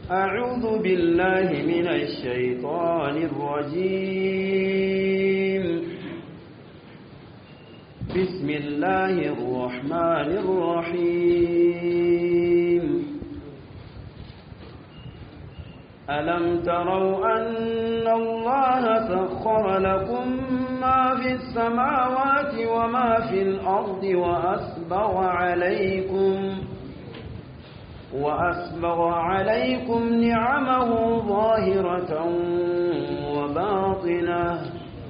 أعوذ بالله من الشيطان الرجيم بسم الله الرحمن الرحيم ألم تروا أن الله سخر لكم ما في السماوات وما في الأرض وأسبغ عليكم وأسبغ عليكم نعمه ظاهرة وباطنة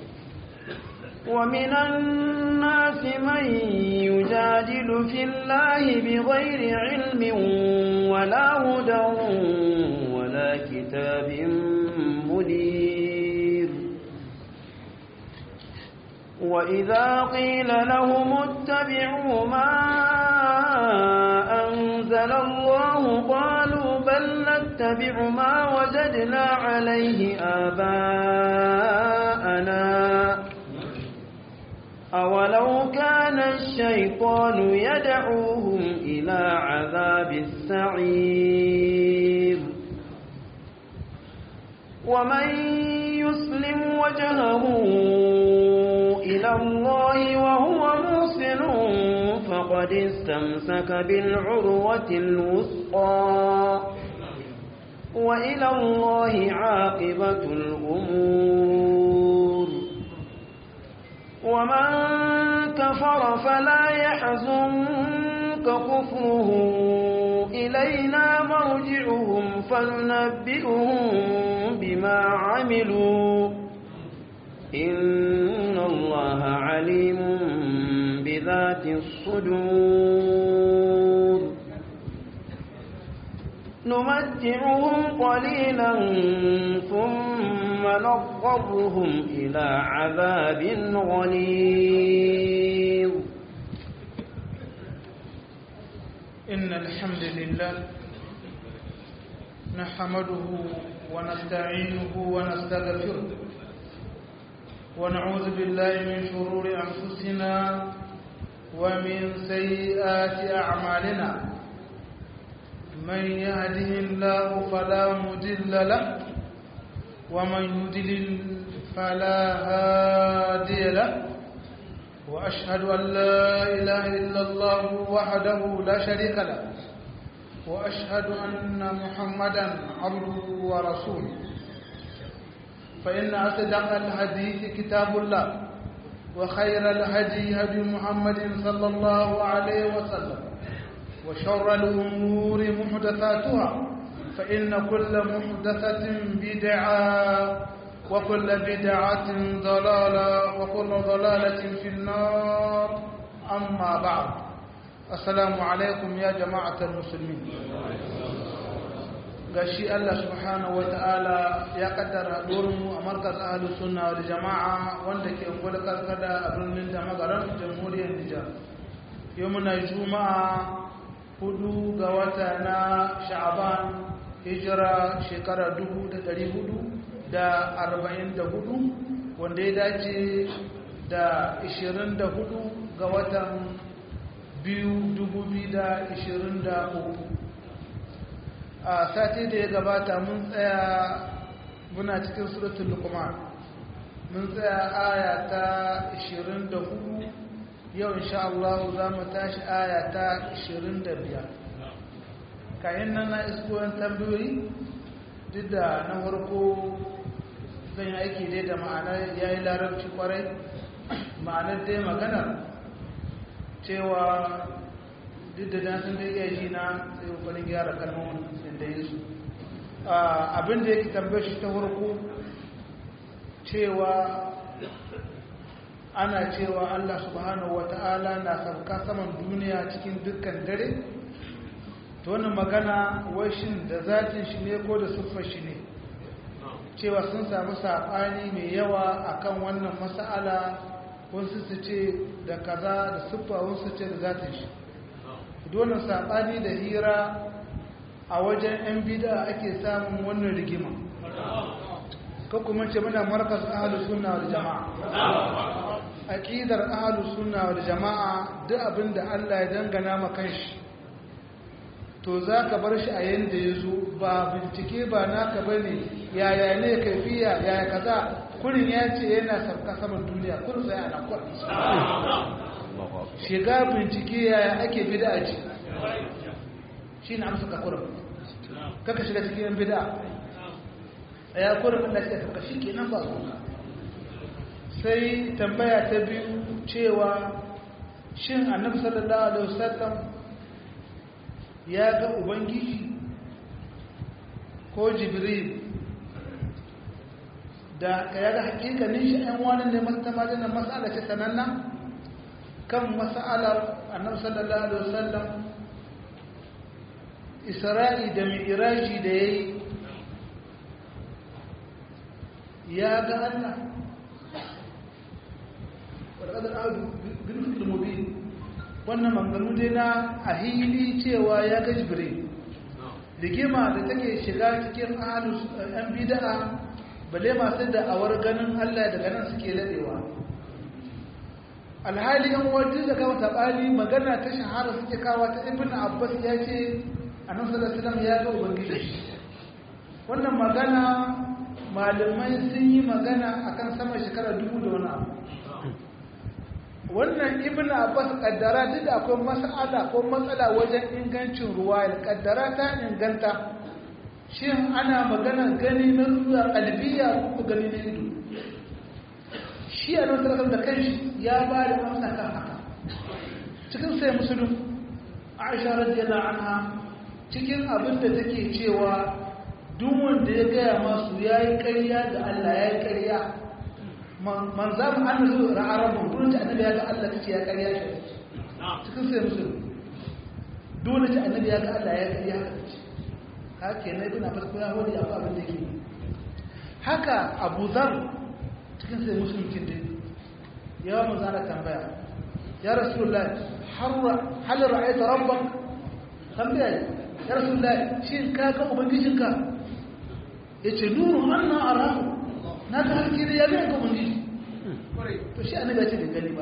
ومن الناس من يجادل في الله بغير علم ولا هدى ولا كتاب منير وإذا قيل لهم اتبعوا ما أنزل الله قالوا بل نتبع ما وجدنا عليه آباءنا أولو كان الشيطان يدعوهم إلى عذاب السعير ومن يسلم وجهه إلى الله وهو موسن فقد استمسك بالعروة الوثقى وإلى الله عاقبة الأمور ومن كفر فلا يحزنك كفره إلينا مرجعهم فننبئهم بما عملوا إن الله عليم بذات الصدور نمتعهم قليلا ثم نضطرهم إلى عذاب غليظ إن الحمد لله نحمده ونستعينه ونستغفره ونعوذ بالله من شرور أنفسنا ومن سيئات أعمالنا من يهده الله فلا مضل له ومن يضلل فلا هادي له وأشهد أن لا إله إلا الله وحده لا شريك له وأشهد أن محمدا عبده ورسوله فإن أصدق الحديث كتاب الله وخير الهدي هدي محمد صلى الله عليه وسلم وشر الأمور محدثاتها فإن كل محدثة بدعة وكل بدعة ضلالة وكل ضلالة في النار أما بعد السلام عليكم يا جماعة المسلمين gashi Allah subhanahu wa ta'ala ya kaddara mu a markaz ahlus sunna wal jama'a wanda ke gwada karkada a birnin da magaran jamhuriyar Nijar yau muna juma'a hudu ga wata na sha'aban hijira shekara dubu da dari hudu da arba'in da hudu wanda ya dace da ishirin da hudu ga watan biyu dubu biyu da ishirin da uku a sati da ya gabata mun tsaya muna cikin suratun lukuman mun tsaya aya ta ishirin da hudu yau insha Allah za mu tashi aya ta 25 kayan nan na iskoyin tambayoyi duk da na farko zan yi aiki dai da ma'anar ya yi larabci kwarai ma'anar dai maganar cewa duk da nasin da iya ji na sai kokarin gyara kalmomin da yi su abin da yake tambayar shi ta farko cewa ana cewa Allah subhanahu wata'ala na sauka saman duniya cikin dukkan dare to wannan magana washin da zatin shi ne ko da siffar shi ne cewa sun samu saɓani mai yawa akan wannan mas'ala wasu su ce da kaza da siffa wasu ce da zatin shi dole saɓani da hira a wajen 'yan bida ake samun wannan rigima ko kuma ce muna markas ahalus sunna wal jama'a aqidar ahalus sunna wal jama'a duk abinda Allah ya dangana ma kanshi to za ka bar shi a yadda ya zo ba bincike ba naka ba ne yaya ne kaifiya yaya kaza kurin ya ce yana sarka saman duniya kurin sai ana kwan shiga bincike yaya ake bida ce shi na amsa kakurin kaka shiga cikin bida a ya kurin Allah sai ka shi kenan ba su sai tambaya ta biyu cewa shin annabi sallallahu alaihi wasallam ya ga ubangiji ko jibril da ka yaga hakikanin shi ɗan wani ne mata majina mas'ala ce sananna kan mas'alar annabi sallallahu alaihi wasallam isra'i da mi'raji da yayi ya ga Allah wadda ƙadar bilfil mubin wannan manganu dai na a hili cewa ya ga jibril rigima da take shiga cikin ahalus yan bida'a bale masu da'awar ganin allah daga nan suke ladewa alhali yan wajen da kawo taɓali magana ta shahara suke kawo ta ibn abbas ya ce a nan salasilam ya ga ubangiji wannan magana malamai sun yi magana akan sama shekara dubu da wani abu wannan ibn abbas kaddara duk da akwai mas'ala ko matsala wajen ingancin ruwa kaddara ta inganta shin ana magana gani na zuwa kalbiya ko gani na ido shi a nan da kanshi ya ba da amsa kan haka cikin sai musulun aisha radiyallahu anha cikin abin da take cewa duk wanda ya gaya masu yayi ƙarya da Allah yayi ƙarya man za mu an zo ra'arabun dole ta annabi ya ga Allah kace ya ƙarya shi cikin sai musulun dole ta annabi ya ga Allah ya ƙarya haka ke na ibn abbas ko ya hodi abu abin da ke haka abu zar cikin sai musulun kin dai ya mu zara tambaya ya rasulullah hal ra'aita rabbak tambaya ya rasulullah shin ka ga ubangijinka yace nuru anna arahu na ga haske da ya ga ga ubangiji to shi annabi ya ce bai gani ba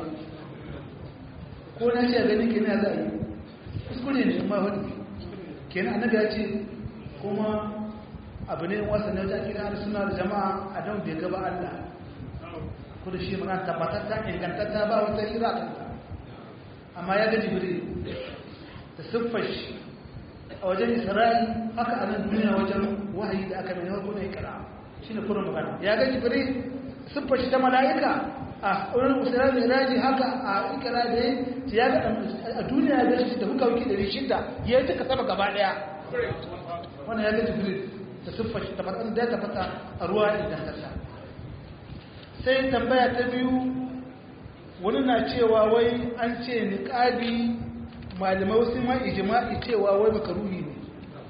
ko na ce gani kenan za a yi kuskure ne ma wani kenan annabi ya ce kuma abu ne wasa na wajen kira da suna da jama'a a don bai gaba Allah kudu shi mana tabbatar ta ingantatta ba wata hira kanta amma ya ga jibril da siffar shi a wajen isra'i haka a nan duniya wajen wahayi da aka mai harko na ikira shi ne kurin magana ya ga jibril siffar shi ta mala'ika a wurin usirar da iraji haka a ikira da ya ga a duniya da shi da muka wuki 600 ya yi duka sama gaba daya wannan ya ga jibril da siffar shi tabbatar da ya tabbata a ruwa ingantatta sai tambaya ta biyu wani na cewa wai an ce niƙabi malamai wasu ma ijima'i cewa wai makaruhi ne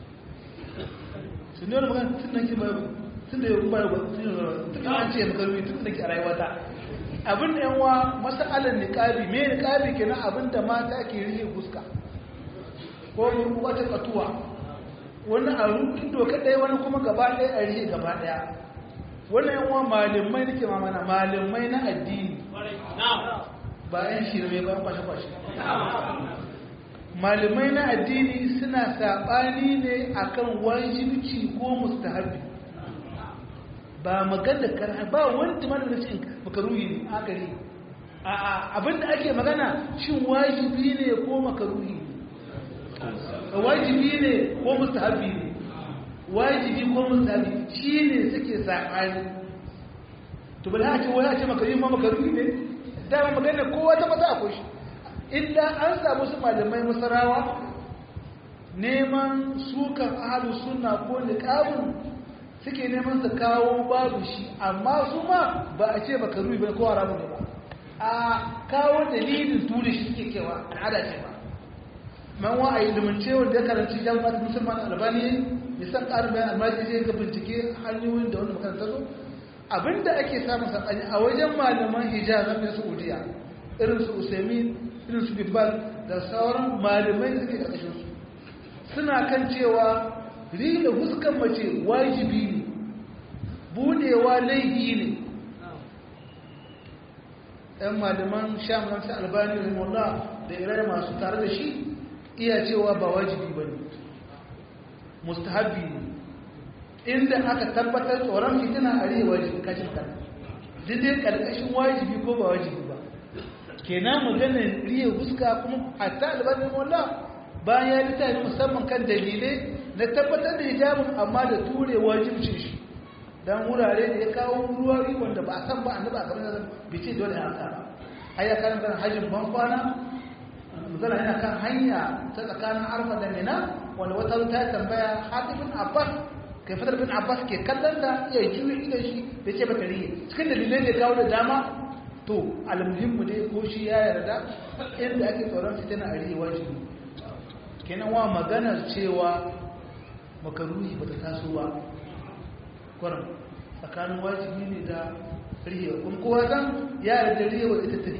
su ne wani magana tun da ke ba tun da ya ba da tun da an ce makaruhi tun da ke a rayuwata abin da yanwa masa'alar niƙabi me niƙabi kenan abin da mata ke rike fuska ko wata katuwa wani a rukin doka ɗaya wani kuma gaba ɗaya a rike gaba ɗaya wani yanwa malamai nake mamana malamai na addini ba yan shirme ba kwashe-kwashe malamai na addini suna saɓani ne akan wajibci ko mustahabi ba magana karha ba wanda mana da cin makaruhi ne akari abinda ake magana shin wajibi ne ko makaruhi ne wajibi ne ko mustahabi ne wajibi ko mustahabi shi ne suke saɓani to bala a ce wani a ce makaruhi ma makaruhi ne dama magana kowa ta mata akwai shi illa an samu su malamai masarawa neman sukan ahalu suna ko niqabun suke neman su kawo babu shi amma su ma ba a ce baka rubi ba ko haramu ne ba a kawo dalilin tuli shi suke kewa al'ada ce ba man wa a ilimance wanda ya karanci jami'at musulman albani ya san ƙarin bayan almaji zai ga bincike hanyoyin da wani makaranta zo abinda ake samun saɓani a wajen malaman hijaz na saudiya irin su usaimin irin su bibbal da sauran malamai da suke ƙarƙashin su suna kan cewa rila huskan mace wajibi ne budewa laifi ne ɗan malaman shamunan su albani rahimullah da irai masu tare da shi iya cewa ba wajibi ba ne mustahabi ne inda aka tabbatar tsoron fitina a rihe wajibi kashin kan duk dai karkashin wajibi ko ba wajibi ba kenan maganar rihe huska kuma hatta albanin wallah bayan ya littafi musamman kan dalilai na tabbatar da hijabin amma da ture wajibcin shi dan wurare da ya kawo ruwa wanda ba a san ba annabi a gaban da bice dole ya aka ba ai ya kan kan hajjin ban kwana magana yana kan hanya ta tsakanin arfa da mina wanda wata ta tambaya hatibin abbas kai fadar bin abbas ke kallon da ya juye idan shi da ce bata riye cikin dalilai da kawo da dama to almuhimmu dai ko shi ya yarda inda ake tsoron fitina a riye wajibi kenan wa maganar cewa makaruhi bata taso ba kwanan tsakanin wajibi ne da rihewa kuma kowa zan ya yarda rihewa ita ta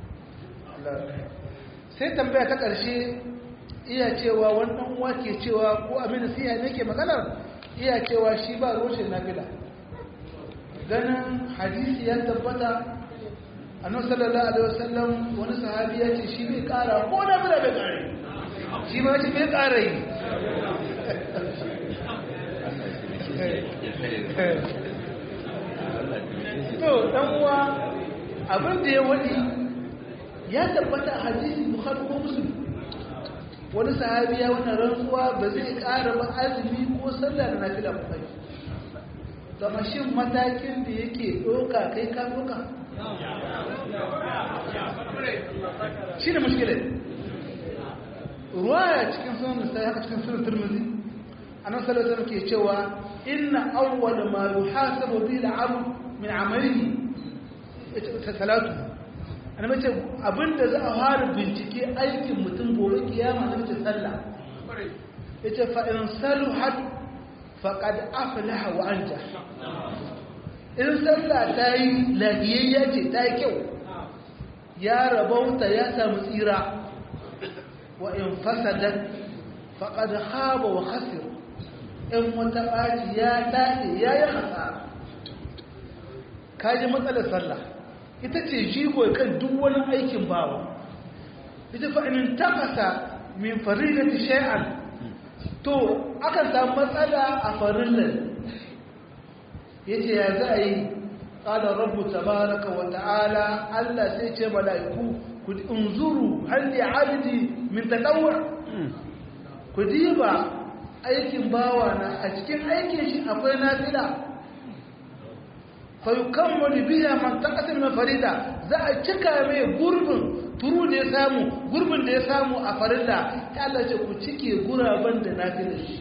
sai tambaya ta ƙarshe iya cewa wannan wake cewa ko abin da siya ne ke maganar iya cewa shi ba roshin nafila ganin hadisi ya tabbata annabi sallallahu alaihi wasallam wani sahabi ya ce shi bai kara ko nafila bai kare shi ma ce bai kara yi to dan uwa abin da ya wadi ya tabbata a hadisi bukhari ko muslim wani sahabi ya wannan rantsuwa ba zai ƙara ba azumi ko sallah da nafila ba kai zama shin matakin da yake ɗoka kai ka ɗoka shi ne mushkilai ruwaya cikin sunan misali haka cikin sunan turmizi annan sallallahu ke cewa inna awwal ma yuhasabu bihi al-'abd min 'amalihi salatu ana mace abinda za a fara bincike aikin mutum gobe kiyama da mace sallah yace fa in saluhat faqad aflaha wa anja in sallah ta yi lafiyayya ce ta yi kyau ya rabauta ya samu tsira wa in fasadat faqad khaba wa khasir in wata ɓaci ya daɗe ya yi hasara kaji matsalar sallah ita ce jigo kan duk wani aikin bawa ita fa'inin takasa min farilati shay'an to akan samu matsala a farillan yace ya za a yi qala rabbu tabaraka wa ta'ala Allah sai ce mala'iku ku unzuru hal li 'abdi min tatawwu ku diba aikin bawa na a cikin aikin shi akwai nafila fayukammalu biya man taqasim min farida za a cika mai gurbin turu da ya samu gurbin da ya samu a farilla ta Allah ce ku cike guraben da nafilar shi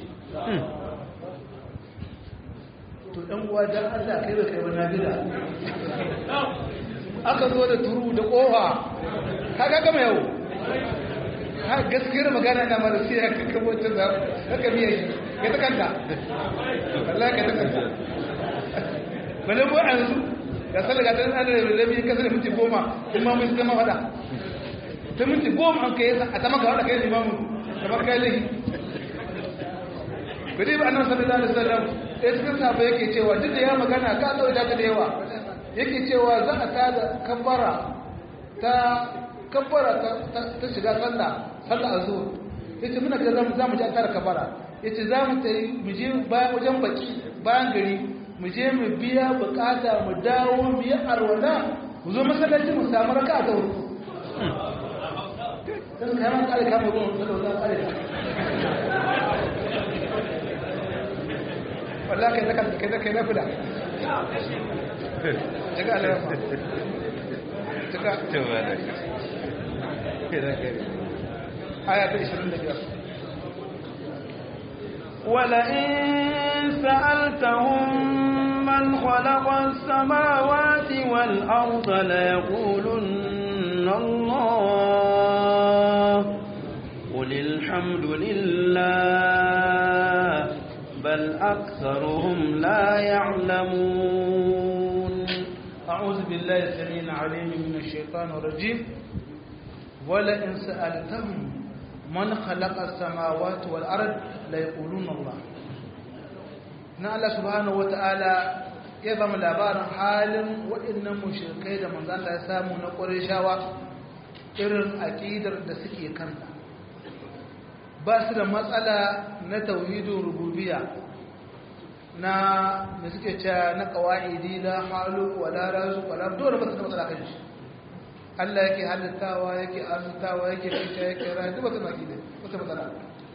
to dan uwa dan Allah kai ba kai ba nafila aka zo da turu da kofa kaga gama yau ha gaskiyar magana na mara sai ka kabo ta za ka biya shi ka ta kanta Allah ka ta kanta bane ko an su da salga ta an da rabi ka sai minti goma kuma mun zama fada ta minti goma an kai a ta maka wada kai limamu kamar kai lahi kudi ba annabi sallallahu alaihi wasallam sai cikin sahabba yake cewa duk da ya magana ka dauka ta da yawa yake cewa za a tada kabbara ta kabbara ta shiga sallah sallah azhur yace muna ga zamu zamu ji tara kabbara yace zamu tayi mu je bayan wajen baki bayan gari mu je mu biya bukata mu dawo mu yi arwala mu zo masallaci mu samu raka'a ta hudu dan kai ma kare kama gon da da kare wallahi kai zaka kai zaka na fida daga Allah daga tawala aya ta 25 ولئن سألتهم من خلق السماوات والأرض ليقولن الله قل الحمد لله بل أكثرهم لا يعلمون أعوذ بالله السميع العليم من الشيطان الرجيم ولئن سألتهم من خلق السماوات والأرض ليقولون الله na Allah subhanahu wata'ala ya ba mu labarin halin waɗannan mushrikai da manzo Allah ya samu na Qurayshawa irin aqidar da suke kanta ba su da matsala na tauhidin rububiyya na da suke cewa na qawaidi la halu wala razu wala dole ba su da matsala kan shi Allah yake halittawa yake arzutawa yake fita yake rayu ba su na kide ba su matsala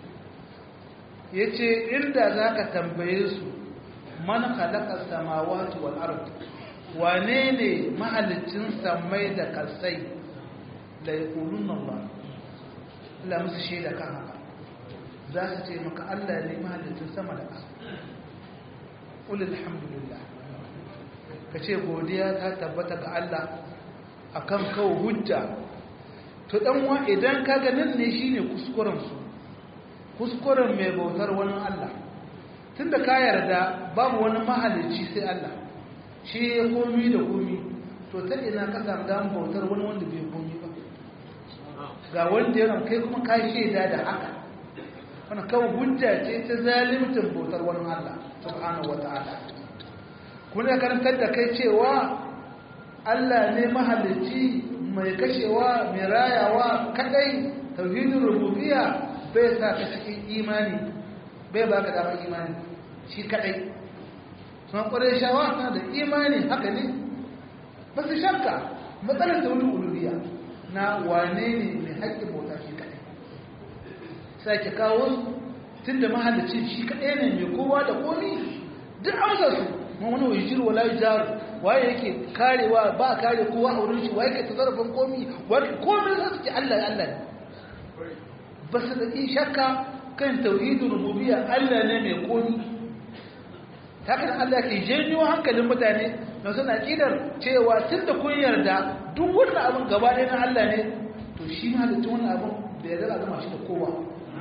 yace inda zaka tambaye su man khalaqa samawati wal ard wane ne mahalicin samai da kasai la yaquluna Allah Allah musu shaida kan haka za su ce maka Allah ne mahalicin sama da ƙasa qul alhamdulillah kace godiya ta tabbata ga Allah akan kawo hujja to dan wa idan kaga nan ne shine kuskuren su kuskuren mai bautar wani Allah tunda ka yarda babu wani mahalicci sai Allah shi ya komi da komi to ta ina ka samu dan bautar wani wanda bai komi ba ga wanda yana kai kuma ka shaida da haka wannan kawai hujja ce ta zalimtin bautar wani Allah subhanahu wataala kuma karantar da kai cewa Allah ne mahalicci mai kashewa mai rayawa kadai tauhidin rububiyya bai sa ka cikin imani bai ba ka damar imani shi kadai sun kwarai shawa na da imani haka ne ba su shakka matsalar da wani ulubiya na wane ne mai haƙƙin bauta shi kadai sai ki kawo tun da mahallicin shi kadai ne mai kowa da komi duk amsar su ma wani wai jiru wala jaru waye yake karewa ba kare kowa a wurin shi waye ke tasarrufin komi waye komai za su ce Allah Allah ne ba su da shakka kan tauhidin rububiyya Allah ne mai komi hakan Allah ke janyo hankalin mutane na suna kidar cewa tun da kun yarda duk wannan abin gaba ɗaya na Allah ne to shi ma da tun wannan abin da ya zama zama shi da kowa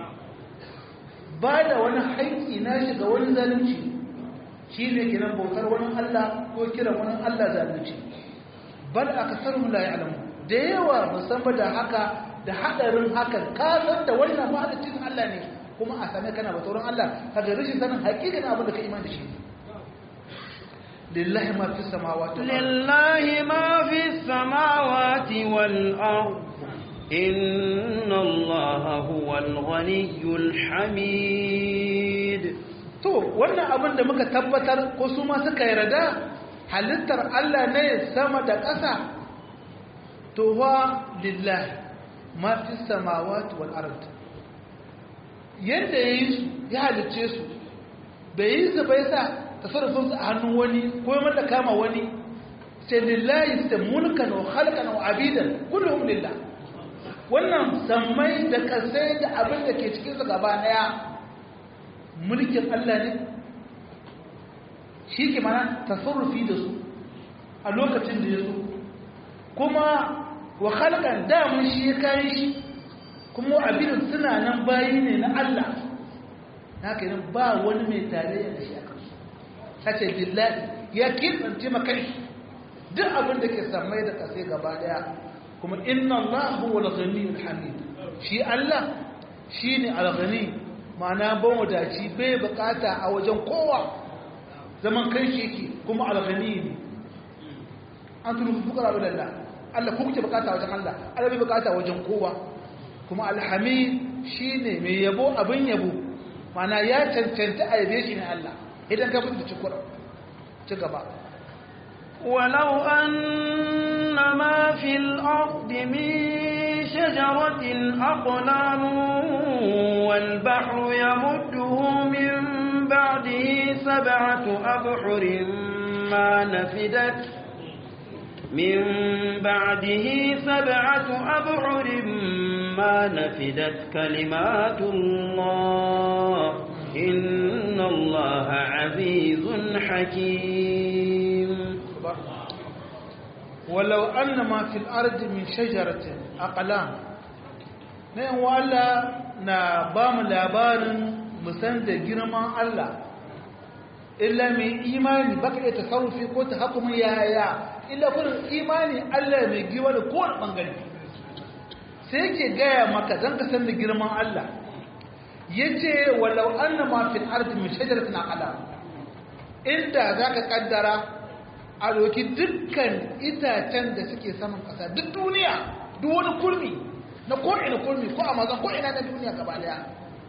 ba da wani haƙƙi na shi ga wani zalunci shi ne kiran bautar wani Allah ko kiran wani Allah zalunci bal akasarhum la ya'lamu da yawa musamman da haka da hadarin hakan ka san da wannan mahalicin Allah ne kuma a same kana ba tsoron Allah kaga rashin sanin hakikan abin da ka iman da shi lillahi ma fi samawati lillahi ma fi samawati wal ard inna allaha huwal ghaniyyul hamid to wannan abin da muka tabbatar ko su ma suka yarda halittar Allah ne sama da ƙasa to wa lillahi ma fi samawati wal ard yadda ya yi su ya halicce su bai yi su bai sa tasarrufin su a hannun wani ko ya mata kama wani sai lillahi sai mulkan wa khalqan wa abidan kulluhum lillah wannan sammai da kasai da abin da ke cikin su gaba daya mulkin Allah ne shi ke mana tasarrufi da su a lokacin da ya so kuma wa khalqan da mun shi ya kai shi kuma abin suna nan bayi ne na Allah haka nan ba wani mai tarayya da shi a kansu sace billahi ya kirɓance makai duk abin da ke samai da kasai gaba daya kuma inna Allah huwa al-ghaniyyul hamid shi Allah shine al-ghani ma'ana ban wadaci bai bukata a wajen kowa zaman kai shi yake kuma al-ghani ne an tunu fukara ila Allah Allah ku kuke bukata wajen Allah Allah bai bukata wajen kowa kuma alhamid shine mai yabo abin yabo mana ya cancanta a yabe shi ne Allah idan ka fita cikin ci gaba ولو أن ما في الأرض من شجرة أقلام والبحر يمده من بعده سبعة أبحر ما نفدت من بعده سبعة أبحر ما نفدت كلمات الله إن الله عزيز حكيم ولو أن ما في الأرض من شجرة أقلام نعم وألا نبام لابار مسند جرما الله إلا من إيمان بقى تصرفي قوت حكم يا يا إلا كل إيمان الله من جوال كون بانغالي سيكي جاية مكة زنك سند جرما الله yace walau anna ma fil ardi min shajaratin aqlam inda zaka kaddara a doki dukkan itacen da suke saman kasa duk duniya duk wani kurmi na ko ina kurmi ko amazon ko ina na duniya gaba daya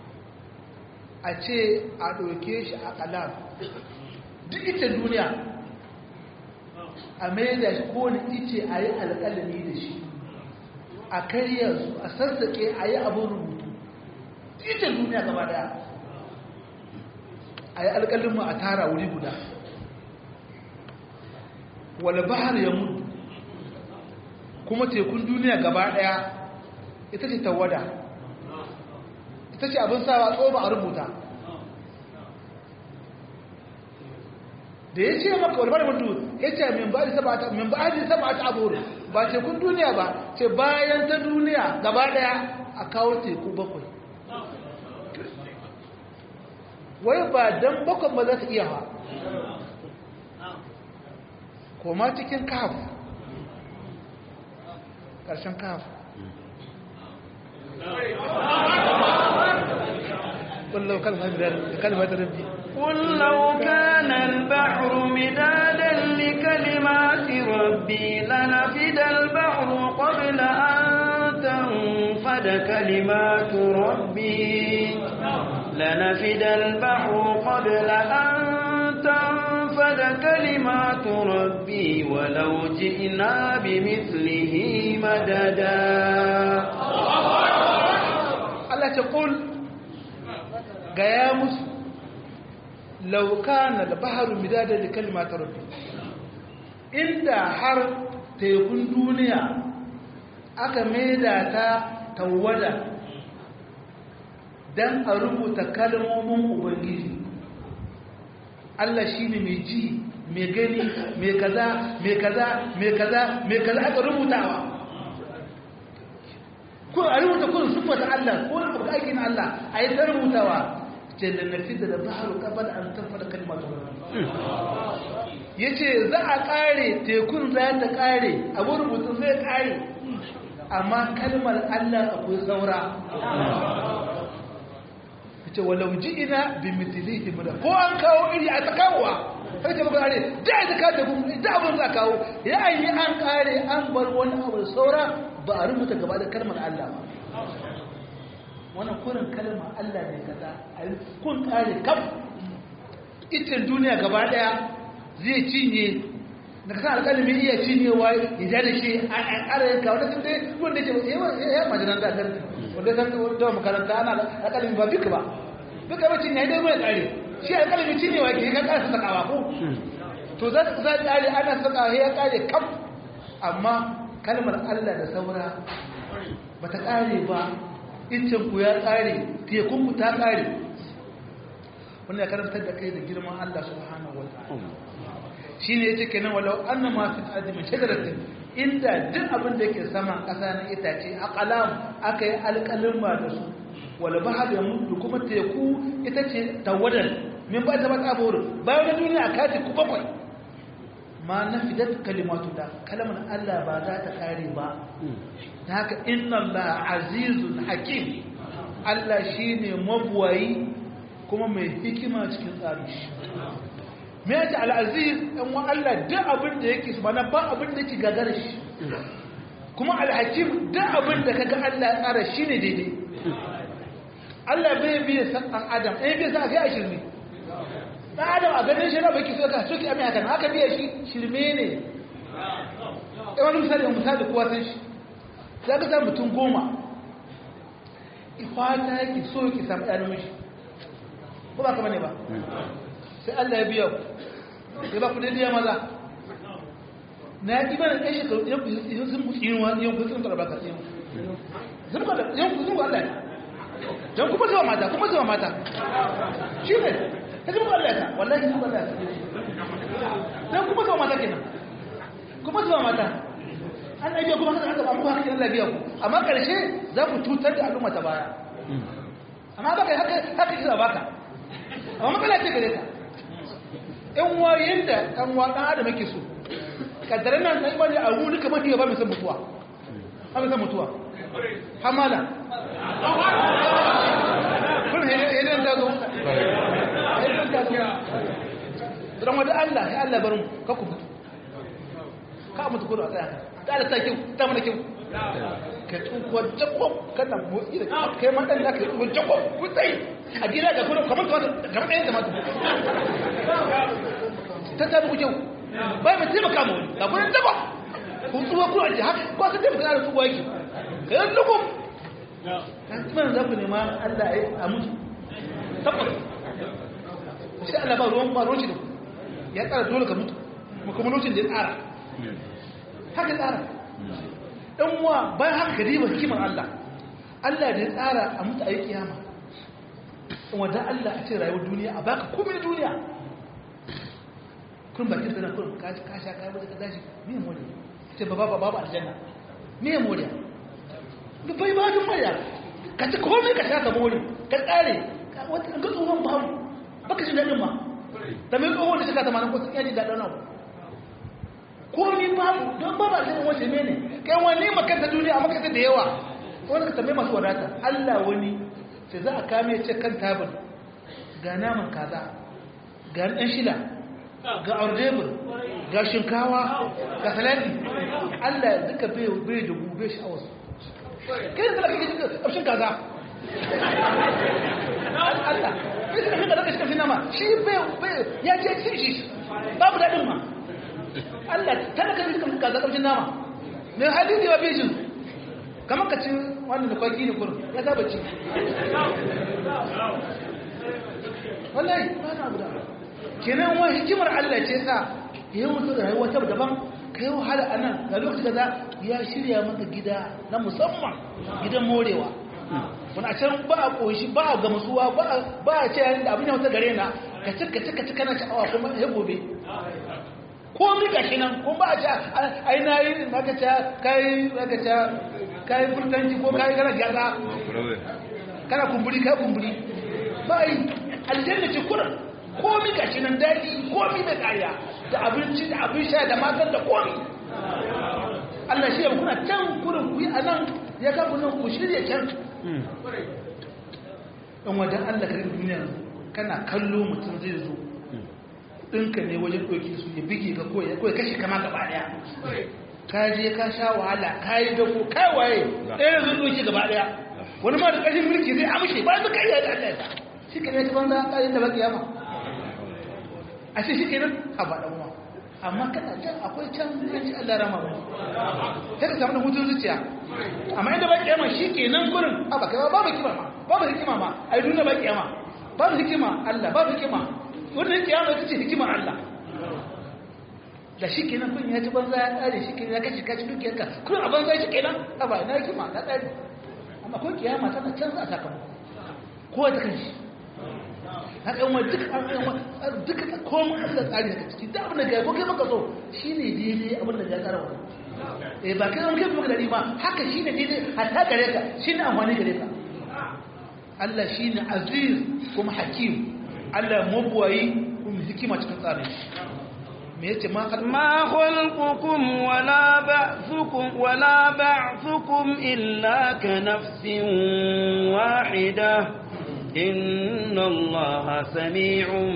a ce a ɗauke shi a ƙalam duk ita duniya a mai da shi kowane ice a yi alƙalami da shi a karya su a sassaƙe a yi abin rubutu ita duniya gaba daya a yi alƙalinmu a tara wuri guda wale bahar ya mutu kuma tekun duniya gaba daya ita ce tawada ita ce abin sawa tsoba a rubuta da ya ce maka wani mutu ya ce min ba da saba ta abu ba tekun duniya ba ce bayan ta duniya gaba daya a kawo teku bakwai wai ba don bakwai ba za su iya ba koma cikin kaf ƙarshen kaf قل لو كلمة ربي قل لو كان البحر مدادا لكلمات ربي لنفد البحر قبل أن تنفد كلمات ربي لنفد البحر قبل أن تنفد كلمات ربي ولو جئنا بمثله مددا الله تقول gaya musu laukana da baharu midada da kalmata rabbi inda har tekun duniya aka maida ta tawada don a rubuta kalmomin ubangiji Allah shi ne mai ji mai gani mai kaza mai kaza mai kaza mai kaza aka rubutawa ko a rubuta kun sufata Allah ko a aikin Allah a yi ta rubutawa jalla nafida da baharu qabla an tanfada kalimatu yace za a kare tekun za ta kare abu rubutun zai kare amma kalmar Allah akwai saura yace walau ji'ina bi mithlihi muda ko an kawo iri a takawa sai ta baka are da da ka da da abun za kawo ya yi an kare an bar wani abu saura ba a rubuta gaba da kalmar Allah ba wannan kurin kalma Allah ne kaza kun kare kaf itin duniya gaba daya zai cinye da kasan alƙalmi iya cinyewa ya ja da shi a ƙara yanka wanda sun dai wanda ke ya majalan da kan wanda san da makaranta ana alƙalmi ba duka ba duka ba cinye dai mai ƙare shi alƙalmi cinyewa ke ka ƙara sakawa ko to za su za ƙare ana saka ya ƙare kaf amma kalmar Allah da saura ba ta ƙare ba ku ya ƙare tekunku ta ƙare wanda ya karantar da kai da girman Allah subhanahu wa ta'ala shi ne ya ce kenan walau an na masu ajimin shagaratin inda duk abin da yake sama ƙasa na itace a ƙalam aka yi alƙalin ba da su wala ba da mutu kuma teku ita ce tawadar min ba ta ba ta buru bayan da duniya a kaji ku bakwai ma na fidat kalimatu da kalmar Allah ba za ta ƙare ba ta haka inna Allah azizun hakim Allah shi ne mabuwayi kuma mai hikima cikin tsari shi me yake al'aziz ɗan wa Allah duk abin da yake su mana ba abin da yake gagara shi kuma alhakim duk abin da kaga Allah ya tsara shi ne daidai Allah bai biya san ɗan adam ɗaya biya sa a kai a shirme ɗan adam a ganin shi na baki so ka soke amin haka haka biya shi shirme ne ɗan wani misali misali kowa san shi za ka samu mutum goma ifata yake so yake samu ɗan namiji ko ba kama ne ba sai Allah ya biya ku sai ba ku daidai maza na yi mana ɗan shekaru yan sun mutu yin wani yan kun sun karɓar ka yan sun kwada yan kun sun kwada Allah don kuma zuwa mata kuma zuwa mata shi ne ta kuma Allah ta wallahi sun kwada don kuma zuwa mata kenan kuma zuwa mata an ɗage kuma haka haka ba mu haka Allah biya ku amma ƙarshe za ku cutar da al'umma ta baya amma baka haka haka kisa baka amma matsala ce gare ka ɗan wayen da ɗan wa ɗan adam yake so kaddaran nan ɗan imani a wuri kamar ya ba mai san mutuwa ba mai san mutuwa hamala kun hedin ta zo hedin ta zo don wadda Allah ya Allah barin ka ku mutu ka mutu kudu a tsaya ta da ta kyau ta mana kyau ka tsuwa jakob kana motsi da kai ma dan naka tsuwa jakob kutsai a gida ga kuma kamar kamar ɗayan da mata ta ta buku kyau bai mai taimaka mu ga kuma jakob kun tsuwa ku a haka ko sun taimaka da tsuwa yake ka yi lukum kuma za ku nema Allah a mutu tabbas shi Allah ba ruwan ba ruwan shi da ya tsara dole ka mutu kuma lokacin da ya tsara haka tsara ɗan uwa bayan haka ka riba hikimar Allah Allah da ya tsara a mutu a yi kiyama wadda Allah a ce rayuwar duniya a baka komai na duniya kun bakin sanar kun ka sha kayan wadda ka tashi miyan moriya ce ba ba ba aljanna miyan moriya da bai ba dun moriya ka ci komai ka sha ka mori ka tsare wata ga tsohon babu baka shi daɗin ma da mai tsohon da shi ka tamanin ko sun yaji daɗin abu komi babu don ba ba sai wace mene kai wani makanta duniya a makanta da yawa wani ka tambaye masu wadata Allah wani sai za a kame ce kan tabin ga naman kaza ga ɗan shila ga ordebur ga shinkawa ga salati Allah duka bai bai da gube shi a wasu kai da kake jin ƙarshen kaza Allah kai da kake da kake cikin nama shi bai ya ce cin shi babu daɗin ma Allah tana kan duka kaza kamshin nama me hali ne wa bijin kamar ka ci wannan da kwaki ne kurum ya saba ci wallahi ba na guda kenan wa hikimar Allah ce sa ya yi mutu da rayuwa ta daban ka yi wahala a nan ga lokaci kaza ya shirya maka gida na musamman gidan morewa wani a can ba a ƙoshi ba a gamsuwa ba a ce yayin da abin ya wata gare na ka ci ka ci ka ci kana sha'awa kuma ya gobe ko mi gashi nan ko ba a ce ai na yi maka ce kai maka ce kai furtanci ko kai kana gyara kana kumburi kai kumburi ba yi aljanna ce kuran ko mi gashi nan daɗi ko mi mai ƙariya da abinci da abin sha da matan da komi Allah shi ya kuna can kurin ku yi a nan ya kafa nan ku shirya can ɗan wajen Allah karin duniya kana kallo mutum zai zo ɗinka ne wajen ɗauki su ya bige ka koya koya kashe kama gaba ɗaya ka je ka sha wahala ka yi dako kai waye ɗaya zai ɗauki gaba ɗaya wani ma da ƙarfin mulki zai amshe ba su kai da Allah ya shi ke ne ta banza ƙarin da baki yama a shi shi ke nan a ba ɗan uwa amma kana can akwai can an ci Allah rama ba sai ka samu da hutun zuciya amma inda baki yama shi ke nan gurin a baka ba babu hikima ma babu hikima ma a yi duniya baki yama babu hikima Allah babu hikima wannan kiyama ita ce hikimar Allah da shi kenan kun ya ci banza ya tsare shi kenan ya kashi kashi dukiyarka kun a banza shi kenan a ba ina hikima ta tsare amma kun kiyama tana canza a sakamako kowa ta kanshi haka yawan duka duka komai Allah tsari daga ciki da abin da ga ko kai maka so shine daidai abin da ya tsara wannan eh ba kai kai maka dadi ba haka shine daidai hatta gare ka shine amfani gare ka Allah shine aziz kuma hakim Allah mabuwayi kuma hikima cikin tsarin me yace ma ma khalqukum wala ba'thukum wala ba'thukum illa ka nafsin wahida inna Allaha sami'un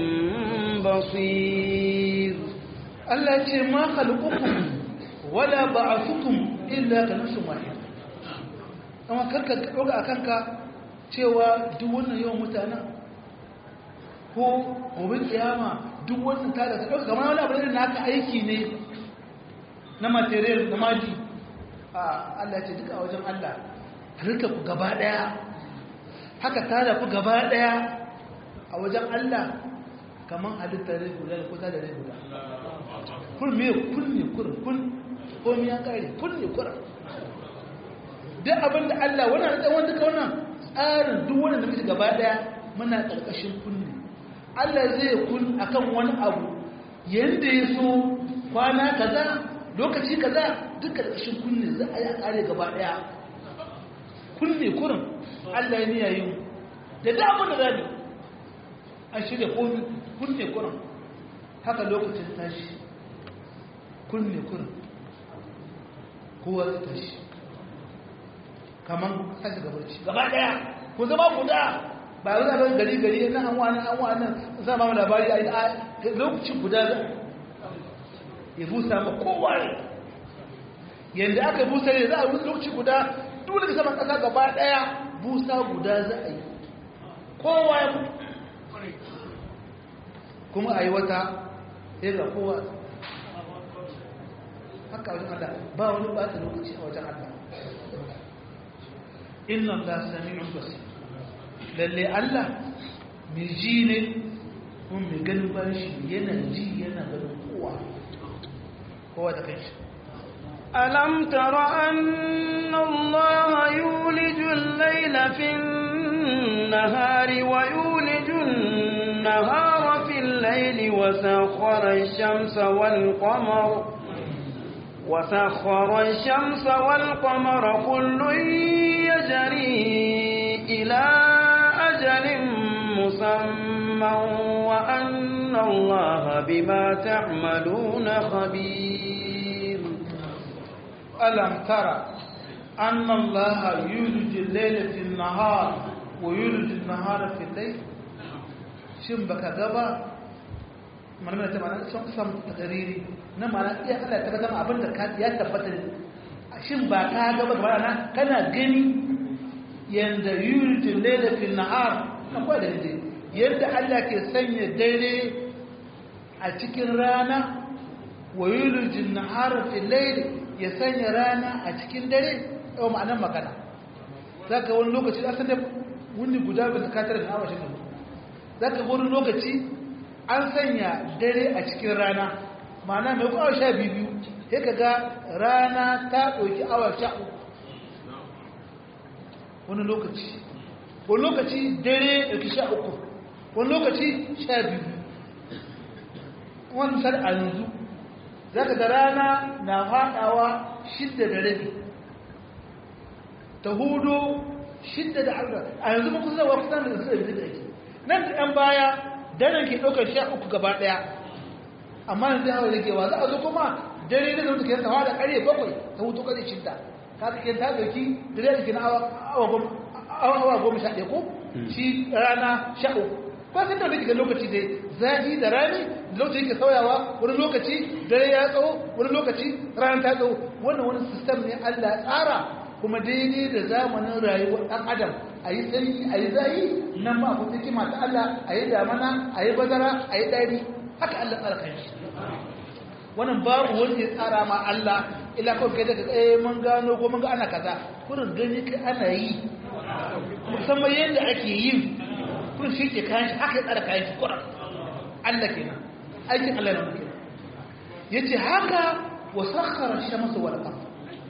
basir Allah ce ma khalqukum wala ba'thukum illa ka nafsin wahida amma karka doga akan ka cewa duk wannan yawan mutanen ko gobe kiyama duk wannan ta da ɗauka kamar wani abu da naka aiki ne na material na maji a Allah ce duka a wajen Allah halitta ku gaba ɗaya haka ta da ku gaba ɗaya a wajen Allah kamar halitta rai guda da kusa da rai guda kun me kun ne kurin kun ko mi ya kare kun ne kurin duk abin da Allah wannan da wanda ka wannan tsarin duk wannan da muke gaba ɗaya muna ƙarƙashin kunne Allah zai kun akan wani abu yanda ya so kwana kaza lokaci kaza duka ƙarshen kunne za a yi a ƙare gaba ɗaya kunne kurin Allah ya niya yin da damar da zabi an shirya komi kunne kurin haka lokacin tashi kunne kurin kowa zai tashi kamar tashi gabarci gaba ɗaya ku zama guda ba yau zaɓen gari gari na an wani an wani za ma labari a lokacin guda za ya busa ma kowa ne yanda aka busa ne za a busa lokaci guda dole ka saman kasa gaba daya busa guda za a yi kowa ya mutu kuma a yi wata ya ga kowa haka wajen Allah ba wani bata lokaci a wajen Allah inna Allah sami'un basir lalle Allah mai ji ne kuma mai ganin bayan shi yana ji yana ganin kowa kowa da kanshi ألم تر أن الله يولج الليل في النهار ويولج النهار في الليل وسخر الشمس والقمر وسخر الشمس والقمر كل يجري إلى أجل مسمى وأن الله بما تعملون خبير ألم ترى أن الله يولج الليل في النهار ويولج النهار في الليل shin baka gaba mana ta mana sun sam tagariri na mana iya Allah ta zama abin da ka ya tabbata shin ba ka gaba gaba na kana gani yanda yulijul layla fil nahar akwai da dai yanda Allah ke sanya dare a cikin rana wa yulijul nahar fil layl ya sanya rana a cikin dare yau ma'anar magana zaka wani lokaci asan da wuni guda ba zakatar da awa shi za ka wani lokaci an sanya dare a cikin rana ma'ana mai ku awa sha biyu sai ka ga rana ta ɗauki awa sha uku wani lokaci wani lokaci dare ɗauki sha uku wani lokaci sha biyu wani sar a yanzu za ka ga rana na faɗawa shidda da rabi ta hudu shidda da arba a yanzu muku zawa kusan da zai da ake nan da ɗan baya daren ke ɗaukar sha uku gaba ɗaya amma yanzu hawa ragewa za a zo kuma dare da zama ke tawa da ƙarfe bakwai ta hutu ƙarfe shidda ka ke ta ɗauki dare da ke na awa goma sha ɗaya ko shi rana sha uku ba sai da wani ga lokaci dai zafi da rani lokaci ke sauyawa wani lokaci dare ya tsawo wani lokaci rana ta tsawo wannan wani sistem ne Allah ya tsara kuma daidai da zamanin rayuwar ɗan adam a yi sanyi a yi zayi nan ma akwai hikima ta Allah a yi damana a yi bazara a yi ɗari haka Allah tsara kan shi wannan babu wanda ya tsara ma Allah ila kawai kai daga eh mun gano ko mun ga ana kaza kurin gani kai ana yi musamman yadda ake yin kurin shi ke kayan shi haka ya tsara kayan shi kurin Allah kenan aikin Allah na kenan yace haka wa sakhara shamsa wal qamar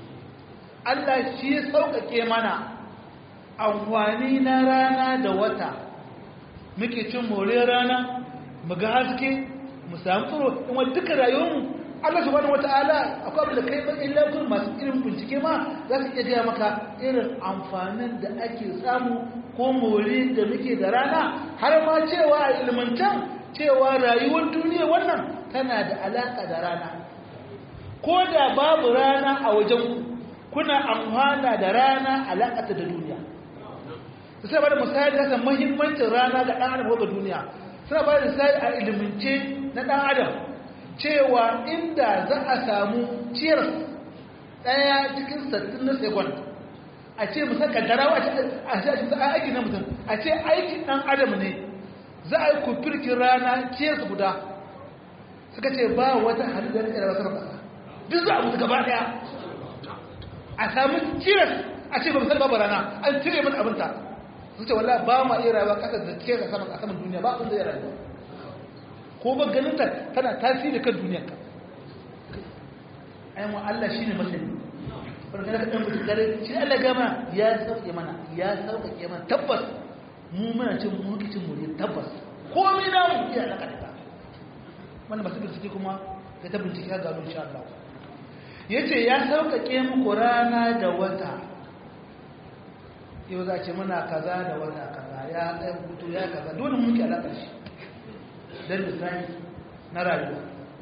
Allah shi ya sauƙaƙe mana amfani na rana da wata muke cin more rana mu ga haske mu samu tsoro in wani duka rayuwarmu Allah subhanahu wata'ala akwai abin da kai ba illa kun masu irin bincike ma za su iya gaya maka irin amfanin da ake samu ko more da muke da rana har ma cewa a ilmantan cewa rayuwar duniya wannan tana da alaƙa da rana ko da babu rana a wajen kuna amfana da rana alaƙata da duniya sai ba da misali da muhimmancin rana ga ɗan adam ga duniya suna ba da misali a ilimince na ɗan adam cewa inda za a samu ciyar ɗaya cikin sattin na sekund a ce musa kaddarawa a ce a aiki na mutum a ce aikin ɗan adam ne za a yi kufirkin rana ciyar su guda suka ce ba wata halittar da ya rasu duk za a mutu gaba ɗaya a samu ciras a ce ba mu babu rana an cire min abinta su ce wallah ba ma iya rayuwa kasar da ciyar a saman a saman duniya ba abin da ya rayuwa ko ba ganin ta tana tasiri kan duniyar ka ayyama Allah shi ne masani wani kada ka ɗan mutu gare shi Allah gama ya sauke mana ya sauƙaƙe mana tabbas mu muna cin mulkicin mu ne tabbas komai na mu iya da kada wanda masu bincike kuma ya ta bincike ga gano insha Allah ya ce ya sauƙaƙe muku rana da wata yau za ce muna kaza da wata kaza ya ɗaya hutu ya kaza dole muke alaƙar shi don lisani na rayuwa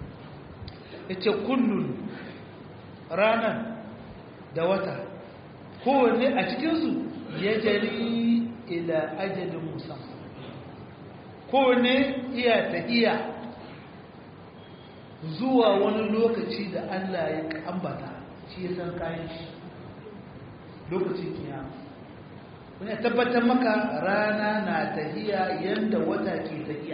ya ce kullum ranar da wata kowanne a cikinsu ya jari ila ajalin musamman kowanne iya tafiya zuwa wani lokaci da Allah ya ambata shi ya san kayan shi lokacin kiyama wani tabbatar maka rana na tahiya yadda wata ke tahiya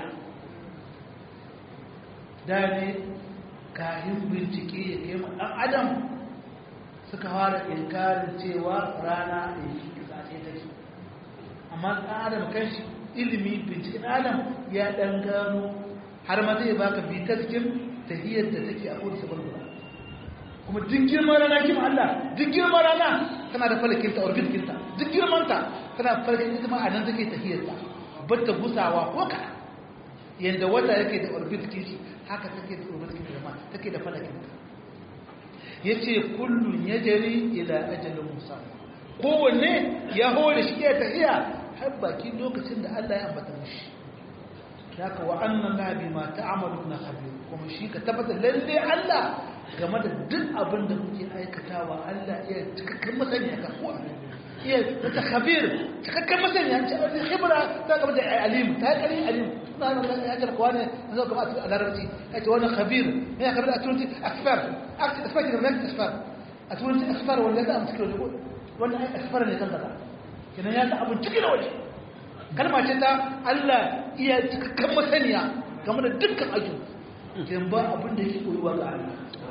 da ne kayan bincike ya kai ɗan adam suka fara inkarin cewa rana ya shi tsaye take amma ɗan adam kanshi ilimi bincike ɗan adam ya ɗan gano har ma zai baka bitaskin tahiyar da take a kowace sabar kuma duk girman rana kima Allah duk girman rana tana da falakinta orbitkinta duk girmanta tana falakin ita ma a nan take tahiyarta bata gusawa ko ka yadda wata yake da orbitkin shi haka take da orbitkin da ma take da falakinta yace kullun yajri ila ajalin musamma kowanne ya hore shi ya tahiya har bakin lokacin da Allah ya ambata mishi haka wa annan la bima ta'maluna khabir kuma shi ka tabbata lalle Allah game da duk abin da kuke aikatawa Allah iya cikakken masaniya kan ko iya ta khabir cikakken masaniya ce wani khibra ta game da alim ta kari alim na nan ya jar kwane zo kuma a larabci ya ce wani khabir ne ya khabir a turanci akfar akfar da nan akfar a turanci akfar wanda da amsa kilo wannan akfar ne kan kaza kenan ya ta abin cikin waje kalma ce ta Allah iya cikakken masaniya game da dukkan ayyuka kenan ba abin da yake koyuwa ga Allah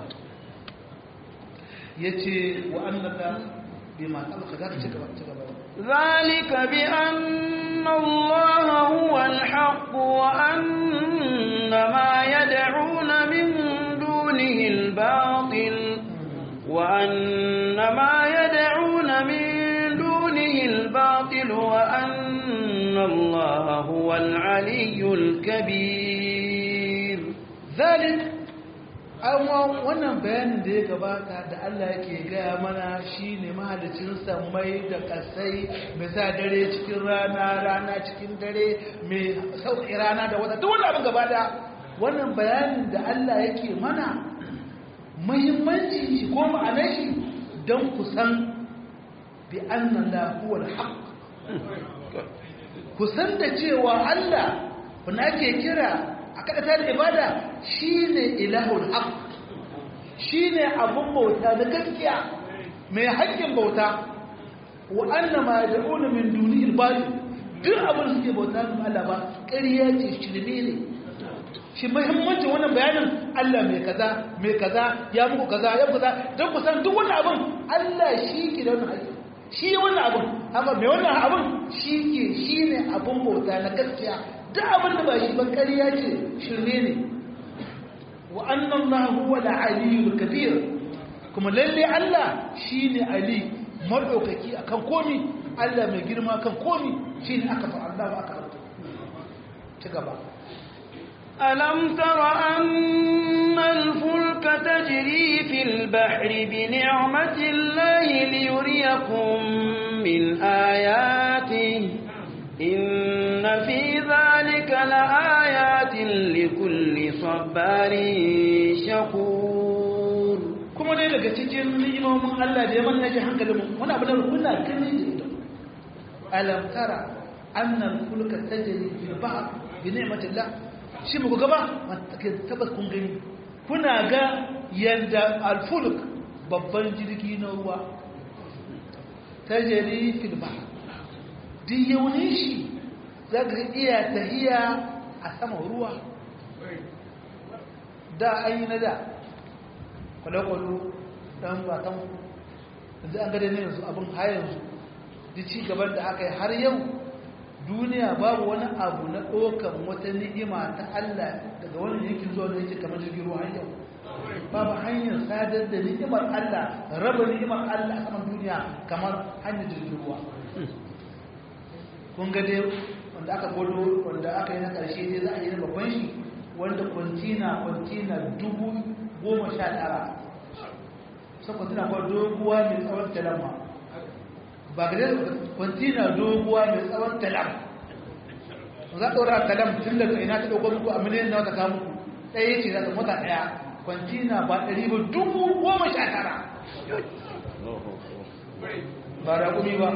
yace wa annaka bima talaka zaka ci gaba ci gaba zalika bi anna allaha huwa alhaq wa anna ma yad'una min dunihi albatil wa anna ma yad'una min dunihi albatil wa anna allaha huwa alaliyyul kabir zalika amma wannan bayanin da ya gabata da Allah yake gaya mana shi ne mahalicin samai da kasai mai sa dare cikin rana rana cikin dare mai sauƙi rana da wata duk wani abin gaba da wannan bayanin da Allah yake mana muhimmanci shi ko ma'anar shi don ku san bi annan lahuwar haƙ ku san da cewa Allah wanda ake kira a kaɗata da ibada shi ne ilahul haq shi ne abin bauta na gaskiya mai haƙƙin bauta wa annama ya da'una min duni ilbali duk abin suke bauta su Allah ba ƙarya ce shirme ne shi muhimmancin wannan bayanin Allah mai kaza mai kaza ya muku kaza ya kaza don ku san duk wannan abin Allah shi ke da wannan haƙƙi shi wannan abin haka mai wannan abin shi ke shi ne abin bauta na gaskiya duk abin da ba shi ba ƙarya ce shirme ne wa annan na huwa da aliyu kabir kuma lalle Allah shi ne ali maɗaukaki a kan komi Allah mai girma kan komi shi ne aka fa Allah ba aka rauta ci gaba ألم تر أن الفلك تجري في البحر بنعمة الله ليريكم من آياته إن في ذلك لآيات لكل صبار شكور kuma dai daga cikin ni'imomin Allah da ya manna ji hankalin mu wani abu da kuna gani da ido alam tara anna al-fulka tajri fil bahr bi ni'matillah shi muku gaba ke tabbas kun gani kuna ga yanda al-fulk babban jirgi na ruwa tajri fil bahr duk yaunin shi za ka iya tahiya a sama ruwa da an yi na da kwale-kwalo ɗan batan yanzu an gada ne yanzu abin har yanzu da ci gaban da aka yi har yau duniya babu wani abu na ɗaukan wata ni'ima ta Allah daga wani yankin zuwa da yake kamar jirgin ruwa har yau babu hanyar sadar da ni'imar Allah raba ni'imar Allah a saman duniya kamar hanyar jirgin ruwa kun ga dai wanda aka gwado wanda aka yi na ƙarshe dai za a yi na babban shi wanda kwantina kwantina dubu goma sha tara sai kwantina kwa doguwa mai tsawon talamma ba ga dai kwantina doguwa mai tsawon talam za a ɗora talam tun daga ina ta ɗauko muku a miliyan na wata kamu ɗaya ce za ta mota ɗaya kwantina ba ɗari ba dubu goma sha tara ba da kumi ba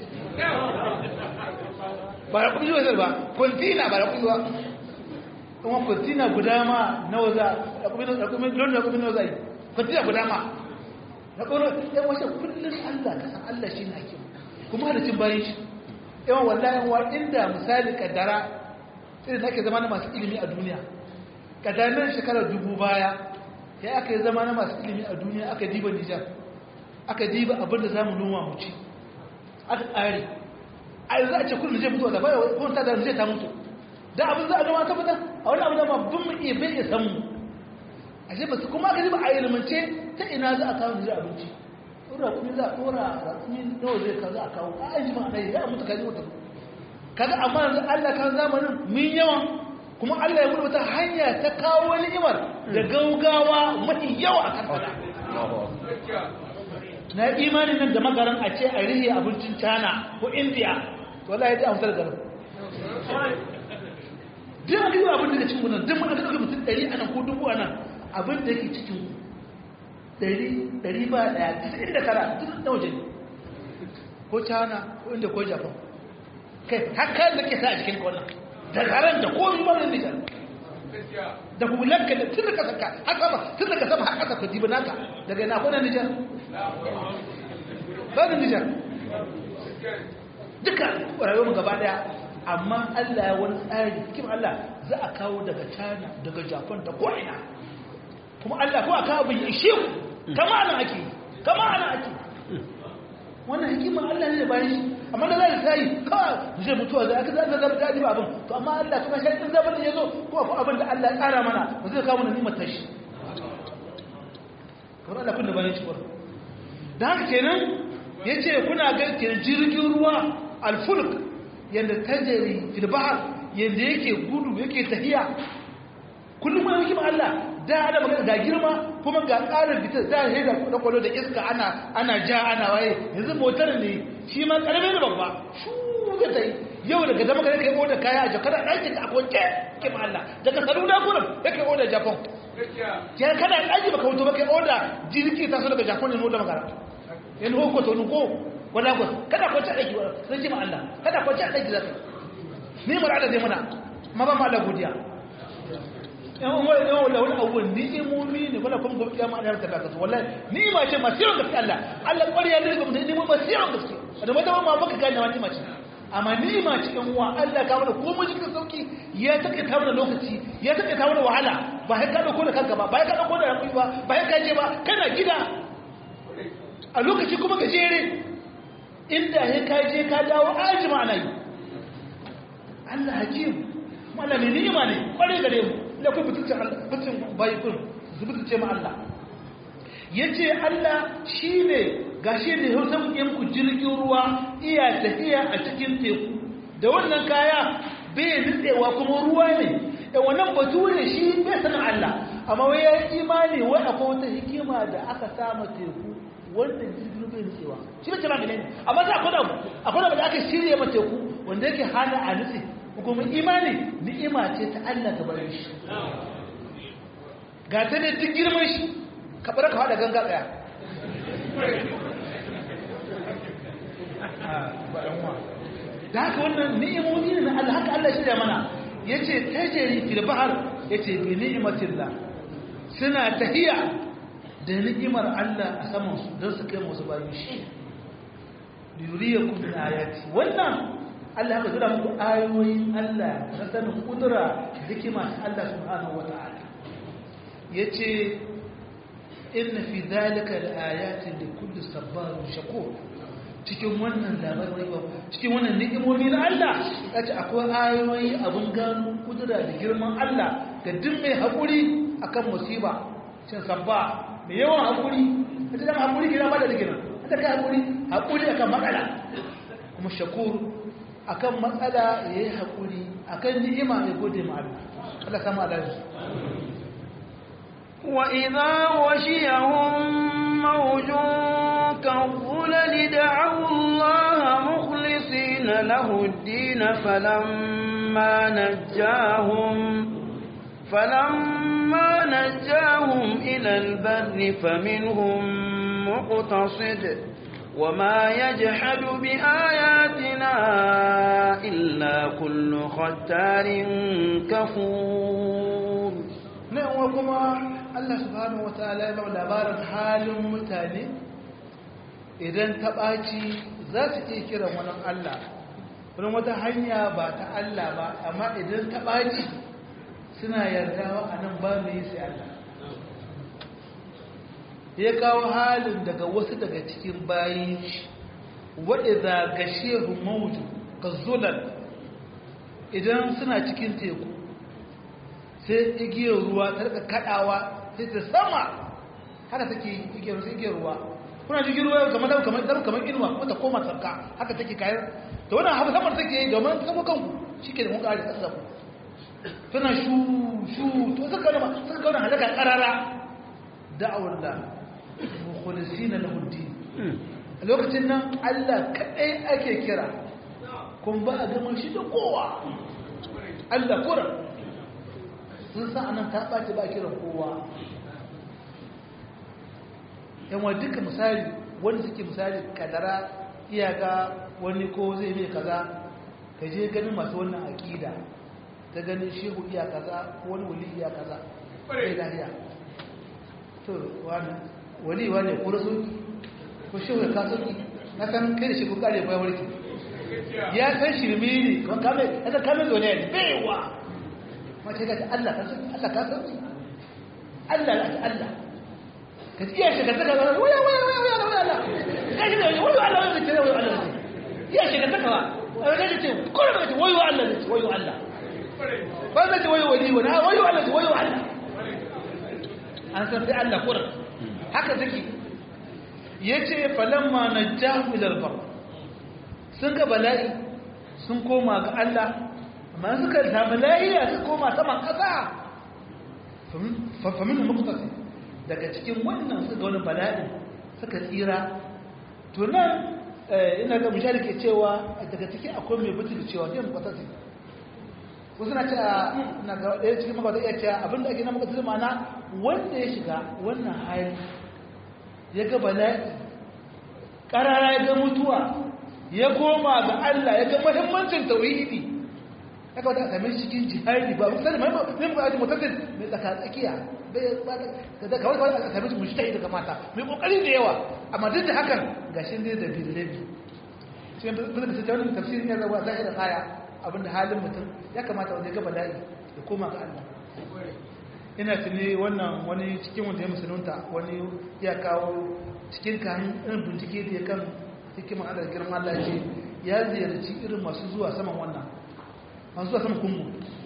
ba da kudi zai ba kwantina ba da kudi ba kuma kwantina guda ma nawa za da kudi da kudi lona kudi nawa zai kwantina guda ma na ƙoro yan wace kullum Allah ka san Allah shi ne hakim kuma halicin bayan shi yawan wallahi wa inda misali kaddara irin da ake zama na masu ilimi a duniya kaddarar shekarar dubu baya ya aka yi zama na masu ilimi a duniya aka diba nijar aka diba abin da za mu noma mu ci aka ƙare a yanzu a ce kullum zai mutu da baya ko ta da zai ta mutu da abin za a noma ta fitar a wani abu da ma bin mu iya bai iya san mu a ce basu kuma aka diba a ilimance ta ina za a kawo nijar abinci ɗora kuma za a ɗora raƙumi nawa zai ka za a kawo a an ji ma ɗaya ya mutu kaji mutu kaga amma yanzu Allah kan zamanin mun yawan kuma Allah ya gudu wata hanya ta kawo ni'imar da gaugawa mafi yawa a kan fada na imanin nan da magaran a ce a rihe abincin China ko India to Allah ya ji amsar garin duk a duk abin da cikin nan duk mun aka mutum 100 anan ko dubu anan abin da yake cikin 100 100 ba daya 99 duk da waje ko China ko India ko Japan kai haka da ke sa a cikin wannan da garan da komi marar nijar da hulanka da tun da ka saka haka ba tun da ka sama haka ka dibi naka daga ina kuna nijar ba da nijar duka rayuwar mu gaba daya amma Allah ya wani tsari kim Allah za a kawo daga China daga Japan da ko'ina kuma Allah ko a kawo bai ishe ku kama ana ake kama ana ake wannan hikimar Allah ne bayan shi amma da zai sai kawai zai mutuwa zai aka zai zama daɗi ba abin to amma Allah kuma shi ɗin zaɓar da ya zo ko akwai abin da Allah ya ƙara mana ba zai kawo mana nimar tashi kamar Allah kun da bayan shi da haka kenan ya ce kuna ga kenan jirgin ruwa alfulk yadda tajari fil bahar yadda yake gudu yake tafiya kullum wani hikimar Allah da ana magana ga girma kuma ga ƙarin fitar da ya da kwallo da iska ana ana ja ana waye yanzu motar ne shi ma ƙarfi da babba shu ga ta yau daga zama kare kai oda kaya a jakar ɗaki a kwanke ke ma Allah daga saluna kurin ya kai oda japan ya kana ɗaki baka wuto ba kai oda jirgi ta so daga japan ne oda magana yan hoko to nuko wala ko kada kwanci a ɗaki sai ji ma Allah kada kwanci a ɗaki za ka ni mara da zai mana ma ba ma da godiya yan wani yan wani wani abubuwan ni'imomi ne wala kuma gobe kiyama Allah ta kasa wallahi ni'ima ce masu yawan gaske Allah Allah ƙwariya ne ga mutum ni'ima masu yawan gaske da wata ma baka gane ma ni'ima ce amma ni'ima ce yan uwa Allah ka mana komai cikin sauki ya take ta mana lokaci ya take ta mana wahala ba sai ka dauko da kanka ba ba sai ka dauko da rakui ba ba sai ka je ba kana gida a lokaci kuma gajere inda sai ka je ka dawo ajima ana yi Allah hakim malami ni'ima ne ƙware gare mu da ku mutuncin mutuncin bayi kun su mutunce ma Allah ya ce Allah shi ne ga shi ne yau san yin ku jirgin ruwa iya tafiya a cikin teku da wannan kaya bai nutsewa kuma ruwa ne da wannan batu ne shi bai sanin Allah amma wai ya yi imani wai akwai wata hikima da aka sama teku wanda jirgin bai nutsewa shi bai kira ne amma za akwai abu akwai abu da aka shirya ma teku wanda yake hana a nutse kuma imani ni'ima ce ta Allah ta bare shi ga ta ne duk girman shi ka bar ka hada ganga daya da haka wannan ni'imomi ne na Allah haka Allah shirya mana yace tajri fil bahr yace bi ni'matillah suna tahiya da ni'imar Allah a saman su don su kai musu bayan shi yuriyakum min ayati wannan Allah ya zura muku ayoyin Allah na sanin kudura hikima ta Allah subhanahu wata'ala yace inna fi dhalika laayatin likulli sabarin shakur cikin wannan labarai cikin wannan ni'imomi na Allah yace akwai ayoyi abun gano kudura da girman Allah ga duk mai hakuri akan musiba shin sabba mai yawan hakuri ita da hakuri kina ba da digina ita kai hakuri hakuri akan matsala kuma shakur akan matsala ya yi haƙuri akan ni'ima mai gode ma Allah Allah sama alaji وإذا غشيهم موج كالظلل دعوا الله مخلصين له الدين فلما نجاهم فلما نجاهم إلى البر فمنهم مقتصد وما يجحد بآياتنا إلا كل ختار كفور نعم وكما Allah subhanahu wataala ya ba labarin halin mutane idan ta ɓaci za su iya kiran wani Allah wani wata hanya ba ta Allah ba amma idan ta ɓaci suna yardawa a nan ba mai sai Allah ya kawo halin daga wasu daga cikin bayin shi waɗanda ga shehu mawuju ka zulan idan suna cikin teku sai igiyar ruwa ta rika kaɗawa sai ta sama haka take igiyar ruwa kuna jirgin ruwa kamar da kamar da kamar inuwa kuma ta koma sarka haka take kayan to wannan habu samar take yi domin sabo kanku shike da mun kare kasa ku tana shu shu to suka kauna suka kauna halaka karara da'awar da mukhlisina lahu din a lokacin nan Allah kadai ake kira kun ba a gama shi da kowa Allah kura sun san anan ta ɓaci ba kiran kowa yanwa duka misali wanda suke misali kadara iyaka wani ko zai mai kaza ka je ganin masu wannan aƙida ta ganin shehu iya kaza ko wani wali iya kaza sai lahiya to wani wali wani ko rasu ko shehu ya kaso ki na san kai da shi ko kare bayan warki ya san shirme ne kuma kame ya san kame zo ne baiwa mace ga Allah ka san Allah ka san Allah la Allah ka iya shiga ta gaba waya waya waya waya waya Allah ka shi da waya Allah waya ce waya Allah iya shiga ta gaba a ga ce ko da ce waya Allah ne waya Allah ba zai ce waya wali wani waya Allah ce waya Allah an san sai Allah kurin haka take yace falamma najahu ila al-bar sun ga bala'i sun koma ga Allah amma suka samu lahiya suka koma saman kasa fa min muqtasi daga cikin wannan suka wani bala'in suka tsira to nan ina ga mujahid ke cewa daga cikin akwai mai butu da cewa zai muqtasi wasu na cewa na ga ɗaya cikin magwata iya cewa abinda ake na muqtasi ma'ana wanda ya shiga wannan hali ya ga bala'i ƙarara ya ga mutuwa ya koma ga Allah ya ga muhimmancin tauhidi ya kawai a same shi cikin jihadi ba sai mai mai ba ji mutaddin mai tsaka tsakiya da kawai kawai a same shi mujtahid daga mata mai kokari da yawa amma duk da hakan gashin dai da bidilabi shi ne bin da tafsirin tafsirin ya zama zahira kaya abinda halin mutum ya kamata wanda ya ga bala'i ya koma ga Allah ina tuni wannan wani cikin wanda ya musulunta wani ya kawo cikin kan irin bincike da ya kan hikimar adar girman Allah ce ya ziyarci irin masu zuwa saman wannan masu zuwa saman kungu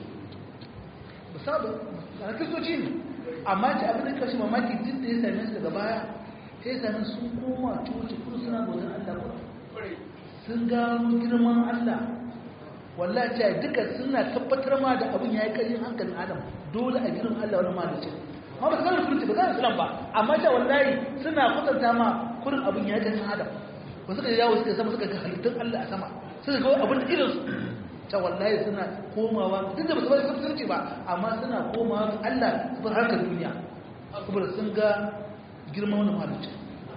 ba sabu a kristoci ne amma ce abin da kashi mamaki duk da ya same su daga baya sai ya same sun koma coci kudu suna bautan Allah ba sun gano girman Allah wallahi ce duka suna tabbatar ma da abin ya yi ƙarfin hankalin adam dole a girin Allah wani malicin ma ba su gano surutu ba za su ba amma ce wallahi suna kusanta ma kurin abin ya yi ƙarfin adam ba suka yawo suka sama suka ga halittun Allah a sama suka ga abin da irinsu ta wallahi suna komawa duk da ba su bari kafirci ba amma suna komawa ga Allah su bar harkar duniya saboda sun ga girman wani malicin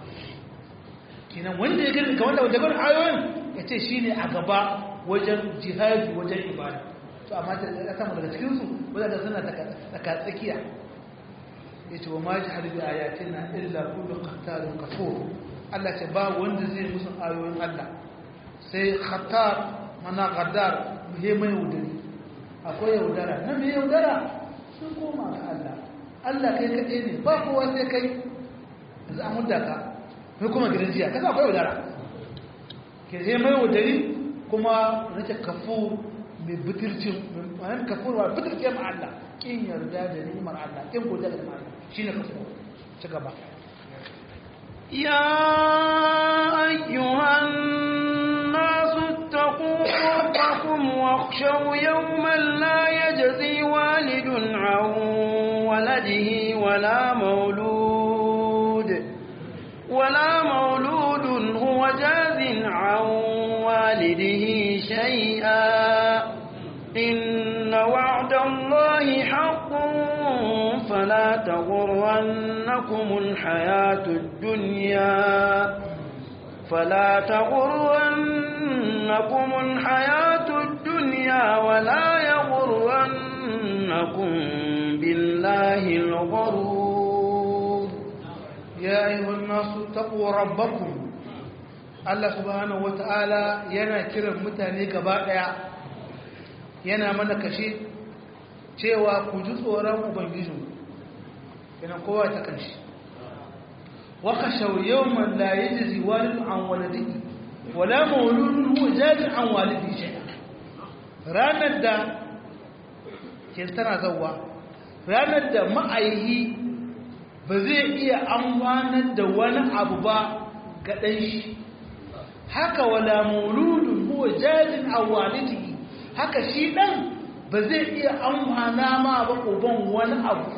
kenan wanda ya gani kamar da wanda gani ayoyin ya ce shi ne a gaba wajen jihadi wajen ibada to amma ta ya samu daga cikinsu wadanda suna tsaka tsakiya ya ce wa ma jihar bi ayatina illa kullu qattarin kafur Allah ce ba wanda zai musu ayoyin Allah sai khattar mana gaddar he mai yaudari akwai yaudara na mai yaudara sun koma ga Allah Allah kai kaɗai ne ba kowa sai kai yanzu an hudda ka mai kuma gidan jiya kasa akwai yaudara ke sai mai yaudari kuma rike kafu mai bitircin mai kafur wa bitircin ma Allah kin yarda da ni'imar Allah kin godiya da ni'imar Allah shine kafu ci gaba يا أيها الناس اتقوا ربكم واخشوا يوما لا يجزي والد عن ولده ولا مولود ولا مولود هو جاز عن والده شيئا إن وعد الله حق فلا تغرنكم الحياة الدنيا فلا تغرنكم الحياة الدنيا ولا يغرنكم بالله الغرور يا أيها الناس اتقوا ربكم Allah subhanahu wata'ala yana kiran mutane gaba daya yana mana kashe cewa ku ji tsoron ubangiji yana kowa ta kanshi wa kashaw yawman la yajzi walidun an waladihi wala mawludun huwa jazi an walidihi shay'a ranar da ke tana zawwa ranar da ma'aihi ba zai iya amfanar da wani abu ba ga ɗan shi haka wala mauludun huwa jazin an walidihi haka shi ɗan ba zai iya amfana ma ba uban wani abu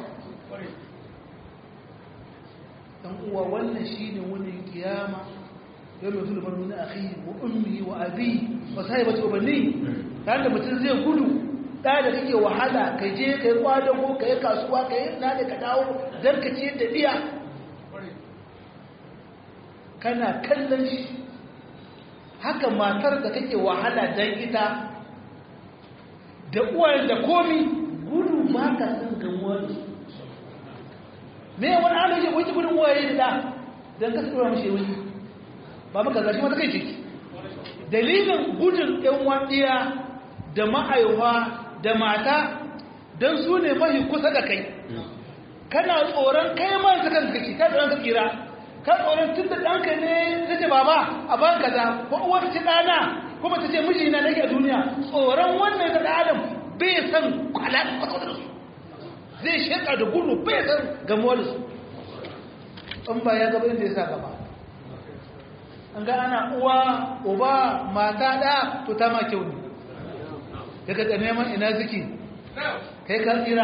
dan uwa wannan shine wani kiyama yau mutum da marmuni akhi wa ummi wa abi wa sahibati wa bani dan da mutum zai gudu da da kake wahala ka je kai kwada ko kai kasuwa kai na da ka dawo dan ka ce da biya kana kallon shi haka matar da kake wahala dan ita da uwayen da komi gudu ba ka san gamuwa da su me wani ana yi wani gudun uwaye da da don ka tsura mashi wani ba maka zashi mata kai ciki dalilin gudun yan wadiya da ma'aiwa da mata don su ne mahi kusa da kai kana tsoron kai ma su kan kake ka tsoron ka tsira ka tsoron tun da ɗanka ne ta ce baba a ban kaza ko uwar ce ɗana kuma ta ce mijina nake a duniya tsoron wannan da adam bai san alaƙa kwata da su zai sheka da gudu bai san gamuwa da su in ba ya gaba inda ya sa gaba an ga ana uwa uba mata ɗa to ta ma kyau ne daga da neman ina ziki kai ka tsira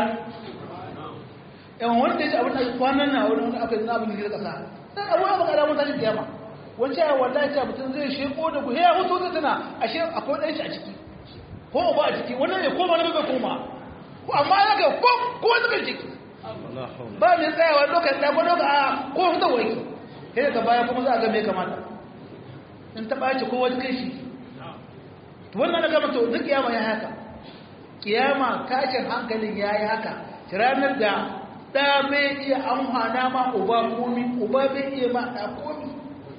yawan wanda ya ce abin da kwanan na wani wani aka yi na abin da ƙasa sai abuwa ba ƙara mutane da yamma wancan ya wallahi ce mutum zai sheko da guhe ya hutu ta tana ashe akwai ɗan shi a ciki ko ba a ciki wannan ya koma na bai koma ko amma ya ga ko ko suka ciki ba mai tsayawa lokacin da gwado ga ko hutu wai kai ka baya kuma za a ga me kamata in ta ɓaci ko wani kai shi to wannan na gama to duk kiyama ya haka kiyama tashin hankalin ya yi haka ranar da ɗa bai iya amfana ma uba komi uba bai iya ma ɗa komi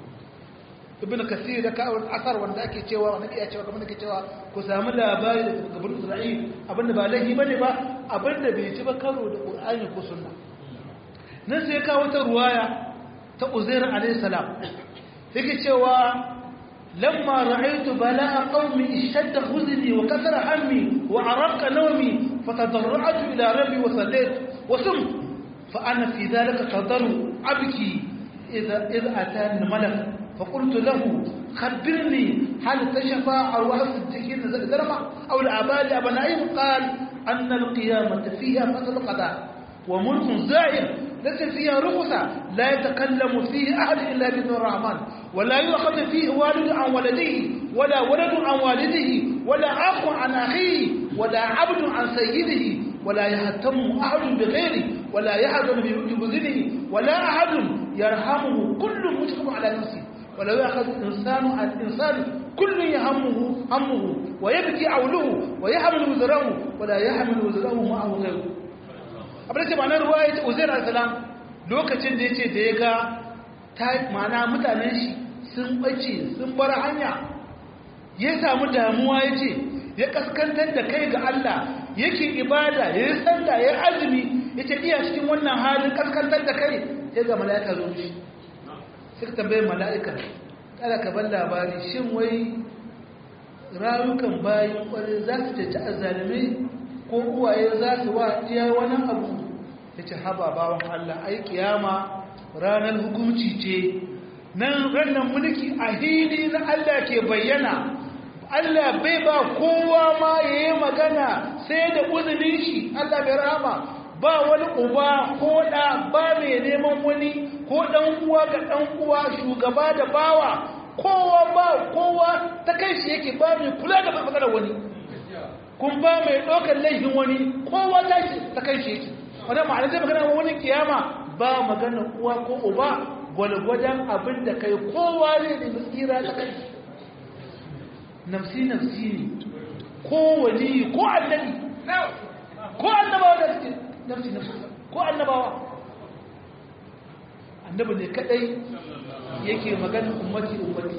ibn kasir da kawai asar wanda ake cewa wanda ke cewa kamar da ke cewa ku samu labari da gaban isra'il abinda ba laifi bane ba abinda bai ci ba karo da qur'ani ko sunna nan sai kawo ta ruwaya ta uzair alayhi salam yake cewa lamma ra'aytu bala'a qaumi ishadda huzni wa kasara hammi wa araqa nawmi fatadarra'tu ila rabbi wa sallaytu wa sum fa ana fi dhalika qadaru abki idha idha atani malak فقلت له خبرني هل تشفى أرواح الصديقين زرمة أو العباد أبنائهم قال أن القيامة فيها فصل قضاء وملك زائر ليس فيها رخصة لا يتكلم فيه أحد إلا بإذن الرحمن ولا يؤخذ فيه والد عن ولده ولا ولد عن والده ولا أخ عن أخيه ولا عبد عن سيده ولا يهتم أحد بغيره ولا يحزن ببذله ولا أحد يرحمه كل مجرم على نفسه ولو يأخذ الإنسان عن الإنسان كل يهمه همه ويبكي عوله ويحمل وزره ولا يحمل وزره معه غيره abin da ma'anar ruwa ya ce uzair al-salam lokacin da ya ce da ya ga ta ma'ana mutanen shi sun ɓace sun bar hanya ya samu damuwa ya ce ya kaskantar da kai ga Allah yake ibada ya yi sallah ya yi azumi ya ce iya cikin wannan halin kaskantar da kai ya ga mala'ika zo shi suka tambaye mala'ika kada ka ban labari shin wai rayukan bayan kwarai za su ceci azalimai ko uwaye za su wa iya wani abu ya ce haba bawan Allah ai kiyama ranar hukunci ce nan ranar mulki a hili na Allah ke bayyana Allah bai ba kowa ma ya yi magana sai da uzunin shi Allah bai rama ba wani uba ko ɗa ba mai neman wani ko ɗan uwa ga ɗan uwa shugaba da bawa kowa ba kowa ta kai shi yake ba mai kula da matsalar wani kun ba mai ɗaukar laifin wani kowa ta shi ta kai shi yake wadda ma'ana zai magana wani kiyama ba magana uwa ko uba gwalgwadon abin da kai kowa ne da tsira ta kai nafsi nafsi ne ko wani ko annabi ko annabawa da suke nafsi nafsi ko annabawa annabi ne kadai yake magana ummati ummati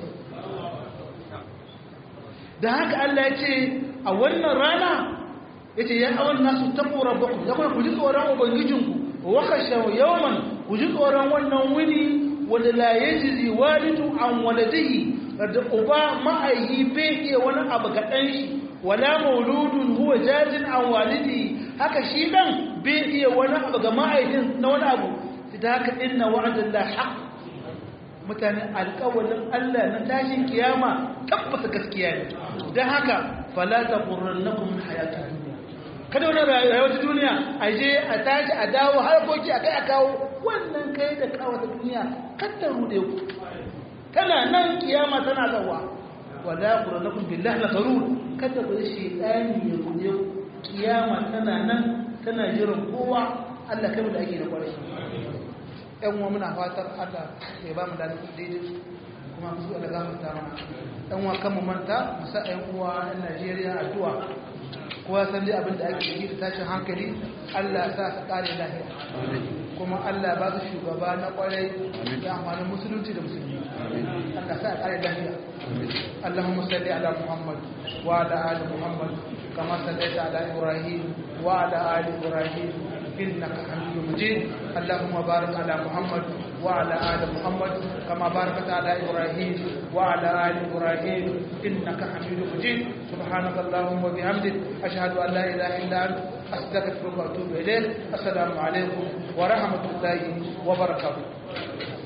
da haka Allah ya ce a wannan rana ya ce ya awon nasu taɓo rabbaku ya kuma ku ji tsoron ubangijinku wa kashe yawman ku ji tsoron wannan wuni wanda la yajizi walidu an waladihi da uba ma'aihi bai iya wani abu ga ɗan shi wala mauludun huwa jazin an walidi haka shi dan bai iya wani abu ga ma'aikin na wani abu da haka inna wa'adan la haqq mutane alƙawalin Allah na tashin kiyama tabbata gaskiya ne don haka fala taqurrannakum hayatud dunya kada wani rayuwar duniya a je a tashi a dawo harkoki a kai a kawo wannan kai da kawo ta duniya kada rude ku tana nan kiyama tana zawa wala quranakum billahi la tarur kada ku shi dani ya rude ku kiyama tana nan tana jiran kowa Allah kai da ake da kwarai ɗan uwa muna fatar Allah ya ba mu da daidai kuma ku Allah gafarta mana ɗan uwa kan mu manta mu sa ɗan uwa ɗan Najeriya addu'a kowa san dai abin da ake yi da tashin hankali Allah ya sa su kare lafiya kuma Allah ba su shugaba na kwarai da amfanin musulunci da musulmi Allah sa kare lafiya Allahumma salli ala Muhammad wa ala ali Muhammad kama sallaita ala Ibrahim wa ala ali Ibrahim إنك حميد مجيد اللهم بارك على محمد وعلى آل محمد كما باركت على إبراهيم وعلى آل إبراهيم إنك حميد مجيد سبحانك اللهم وبحمدك أشهد أن لا إله إلا أنت أستغفرك وأتوب إليك السلام عليكم ورحمة الله وبركاته